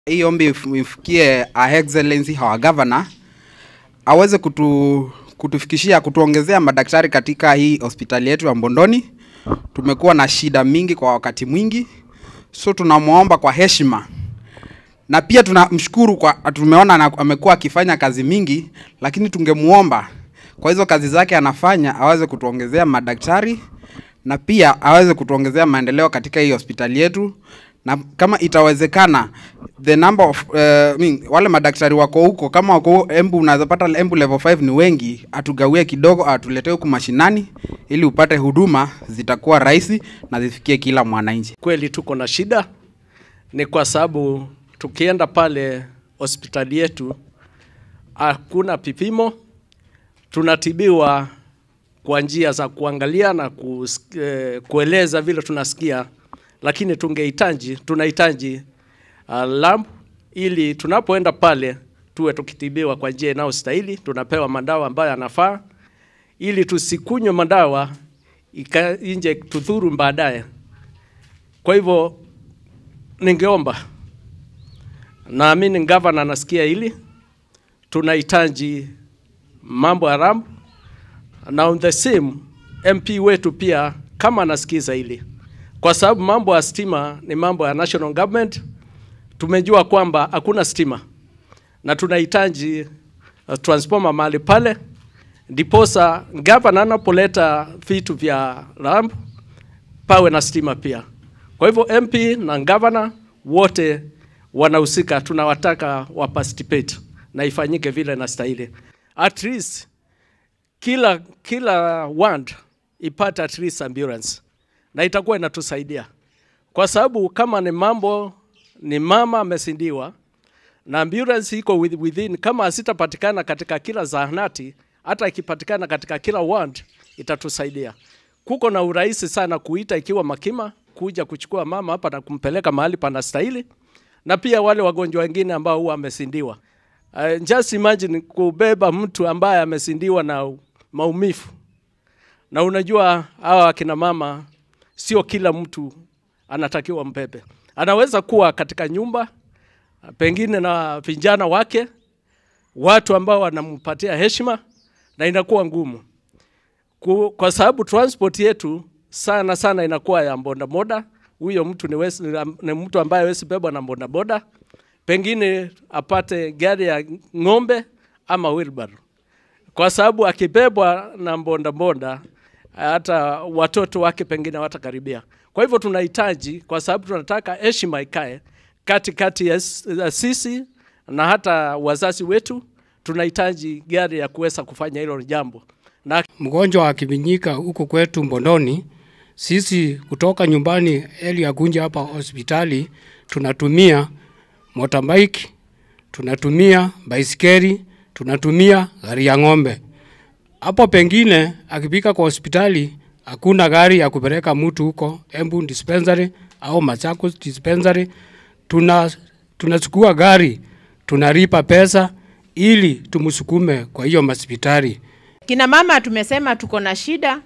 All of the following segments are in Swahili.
Hii ombi if- ifikie Her Excellency our governor aweze kutu, kutufikishia kutuongezea madaktari katika hii hospitali yetu ya Mbondoni. Tumekuwa na shida mingi kwa wakati mwingi, so tunamwomba kwa heshima na pia tunamshukuru kwa tumeona na- amekuwa akifanya kazi mingi, lakini tungemuomba kwa hizo kazi zake anafanya aweze kutuongezea madaktari na pia aweze kutuongezea maendeleo katika hii hospitali yetu, na kama itawezekana the number of uh, I mean, wale madaktari wako huko kama wako Embu, unaweza pata Embu level 5 ni wengi, atugawie kidogo, atuletee huku mashinani ili upate huduma zitakuwa rahisi na zifikie kila mwananchi. Kweli tuko na shida, ni kwa sababu tukienda pale hospitali yetu hakuna vipimo, tunatibiwa kwa njia za kuangalia na kus, eh, kueleza vile tunasikia, lakini tungehitaji tunahitaji uh, lab ili tunapoenda pale tuwe tukitibiwa kwa njia inayostahili, tunapewa madawa ambayo yanafaa, ili tusikunywe madawa ika- inje tudhuru baadaye. Kwa hivyo ningeomba, naamini gavana anasikia hili, tunahitaji mambo ya ramp na on the same MP wetu pia kama anasikiza hili, kwa sababu mambo ya stima ni mambo ya national government. Tumejua kwamba hakuna stima na tunahitaji uh, transformer mahali pale, ndiposa gavana anapoleta vitu vya ramp pawe na stima pia. Kwa hivyo MP na gavana wote wanahusika, tunawataka wa participate na ifanyike vile inastahili. At least kila kila ward ipate at least ambulance na itakuwa inatusaidia, kwa sababu kama ni mambo ni mama amesindiwa na ambulance iko with- within, kama asitapatikana katika kila zahanati, hata ikipatikana katika kila ward itatusaidia. Kuko na urahisi sana kuita ikiwa Makima kuja kuchukua mama hapa na kumpeleka mahali panastahili, na pia wale wagonjwa wengine ambao huwa amesindiwa. Uh, just imagine kubeba mtu ambaye amesindiwa na maumivu, na unajua hawa akina mama sio kila mtu anatakiwa mbebe. Anaweza kuwa katika nyumba pengine na vijana wake, watu ambao wanampatia heshima, na inakuwa ngumu Ku- kwa sababu transport yetu sana sana inakuwa ya bodaboda. Huyo mtu ni, wesi, ni mtu ambaye hawezi bebwa na bodaboda, pengine apate gari ya ng'ombe ama wheelbarrow, kwa sababu akibebwa na bodaboda hata watoto wake pengine watakaribia. Kwa hivyo tunahitaji, kwa sababu tunataka heshima ikae katikati ya s- ya sisi na hata wazazi wetu, tunahitaji gari ya kuweza kufanya hilo jambo na mgonjwa akivinyika huku kwetu Mbondoni, sisi kutoka nyumbani eli ya Gunja hapa hospitali tunatumia motorbike, tunatumia baisikeli, tunatumia gari ya ng'ombe. Hapo pengine akifika kwa hospitali hakuna gari ya kupeleka mtu huko Embu dispensary au Machakos dispensary, tuna tunachukua gari tunalipa pesa ili tumsukume kwa hiyo hospitali. Kina mama tumesema tuko na shida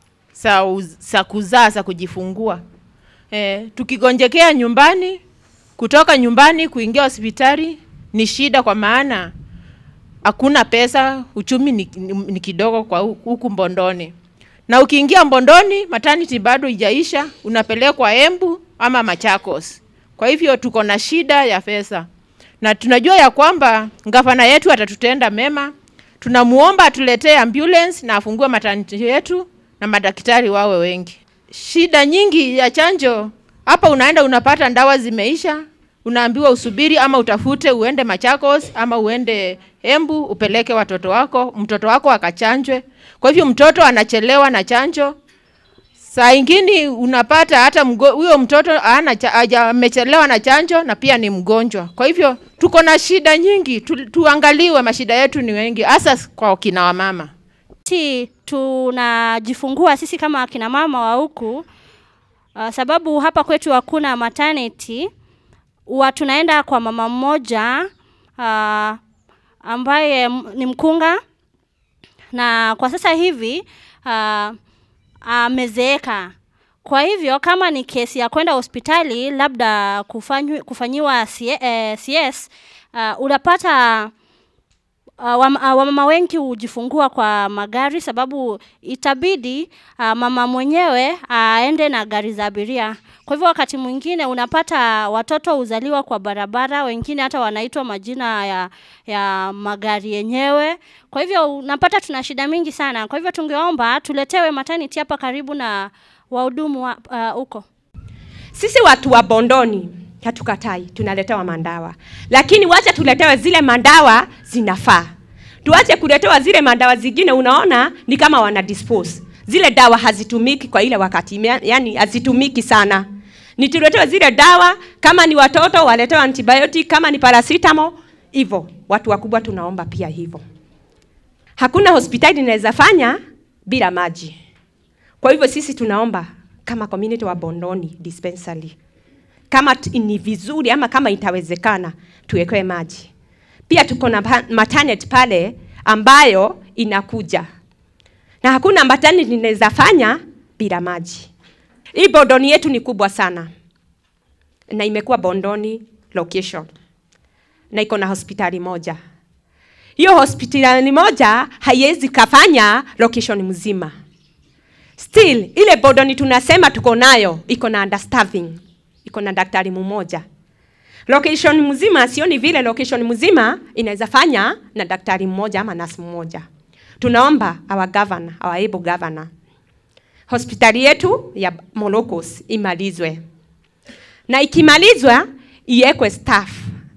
za uz- za kuzaa za kujifungua. E, tukigonjekea nyumbani, kutoka nyumbani kuingia hospitali ni shida, kwa maana hakuna pesa, uchumi ni, ni, ni kidogo kwa hu- huku Mbondoni, na ukiingia Mbondoni maternity bado ijaisha, unapelekwa Embu ama Machakos. Kwa hivyo tuko na shida ya pesa, na tunajua ya kwamba gavana yetu atatutenda mema. Tunamuomba atuletee ambulance na afungue maternity yetu na madaktari wawe wengi. Shida nyingi ya chanjo hapa, unaenda unapata ndawa zimeisha, unaambiwa usubiri ama utafute uende Machakos ama uende Embu upeleke watoto wako, mtoto wako akachanjwe. Kwa hivyo mtoto anachelewa na chanjo. Saa ingine unapata hata mgo- huyo mtoto hana cha- haja- amechelewa na chanjo na pia ni mgonjwa. Kwa hivyo tuko na shida nyingi, tu, tuangaliwe, mashida yetu ni wengi, hasa kwa kina wamama. si tunajifungua sisi kama akina mama wa huku uh, sababu hapa kwetu hakuna maternity huwa tunaenda kwa mama mmoja uh, ambaye m- ni mkunga na kwa sasa hivi uh, amezeeka Kwa hivyo kama ni kesi ya kwenda hospitali labda kufanywi, kufanyiwa C- eh, CS uh, unapata uh, wam- uh, wamama wengi hujifungua kwa magari sababu itabidi uh, mama mwenyewe aende na gari za abiria. Kwa hivyo wakati mwingine unapata watoto huzaliwa kwa barabara, wengine hata wanaitwa majina ya, ya magari yenyewe. Kwa hivyo unapata tuna shida mingi sana. Kwa hivyo tungeomba tuletewe maternity hapa karibu na wahudumu wa- uh, huko. Sisi watu wa Bondoni hatukatai, tunaletewa mandawa, lakini wacha tuletewe zile mandawa zinafaa. Tuache kuletewa zile mandawa zingine, unaona ni kama wana dispose zile dawa hazitumiki kwa ile wakati, mea- yani hazitumiki sana. Ni tuletewe zile dawa, kama ni watoto waletewe antibiotic, kama ni paracetamol, hivyo. Watu wakubwa tunaomba pia hivyo. Hakuna hospitali inaweza fanya bila maji. Kwa hivyo sisi tunaomba kama community wa Bondoni dispensary, kama t- ni vizuri ama kama itawezekana tuwekewe maji. Pia tuko na pa- maternity pale ambayo inakuja na hakuna maternity inaweza fanya bila maji. Hii Bondoni yetu ni kubwa sana na imekuwa Bondoni location na iko na hospitali moja. Hiyo hospitali moja haiwezi kafanya location mzima. Still ile Bondoni tunasema tuko nayo iko na understaffing, iko na daktari mmoja. Location mzima sioni vile location mzima inaweza fanya na daktari mmoja ama nurse mmoja. Tunaomba our governor, our able governor, hospitali yetu ya Molokos imalizwe, na ikimalizwa iwekwe staff,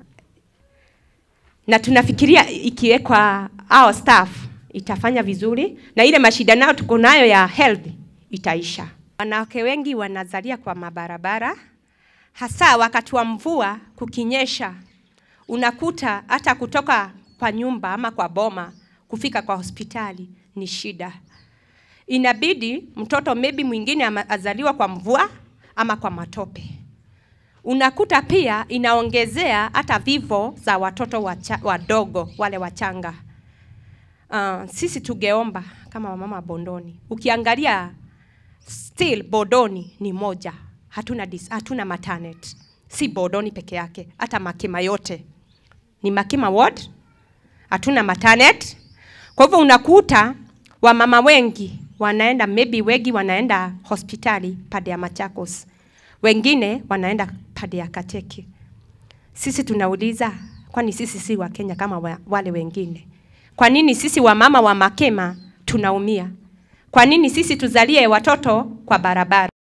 na tunafikiria ikiwekwa our staff itafanya vizuri, na ile mashida nayo tuko nayo ya health itaisha. Wanawake wengi wanazalia kwa mabarabara, hasa wakati wa mvua kukinyesha, unakuta hata kutoka kwa nyumba ama kwa boma kufika kwa hospitali ni shida. Inabidi mtoto maybe mwingine ama- azaliwa kwa mvua ama kwa matope. Unakuta pia inaongezea hata vifo za watoto wacha, wadogo wale wachanga. Uh, sisi tungeomba kama wamama wa Bondoni, ukiangalia still Bondoni ni moja, hatuna dis, hatuna maternity. Si Bondoni peke yake, hata Makima yote ni Makima ward, hatuna maternity. Kwa hivyo unakuta wamama wengi wanaenda maybe wengi wanaenda hospitali pande ya Machakos, wengine wanaenda pande ya Kateke. Sisi tunauliza, kwani sisi si wa Kenya kama wa, wale wengine? Kwa nini sisi wamama wa Makema tunaumia? Kwa nini sisi tuzalie watoto kwa barabara?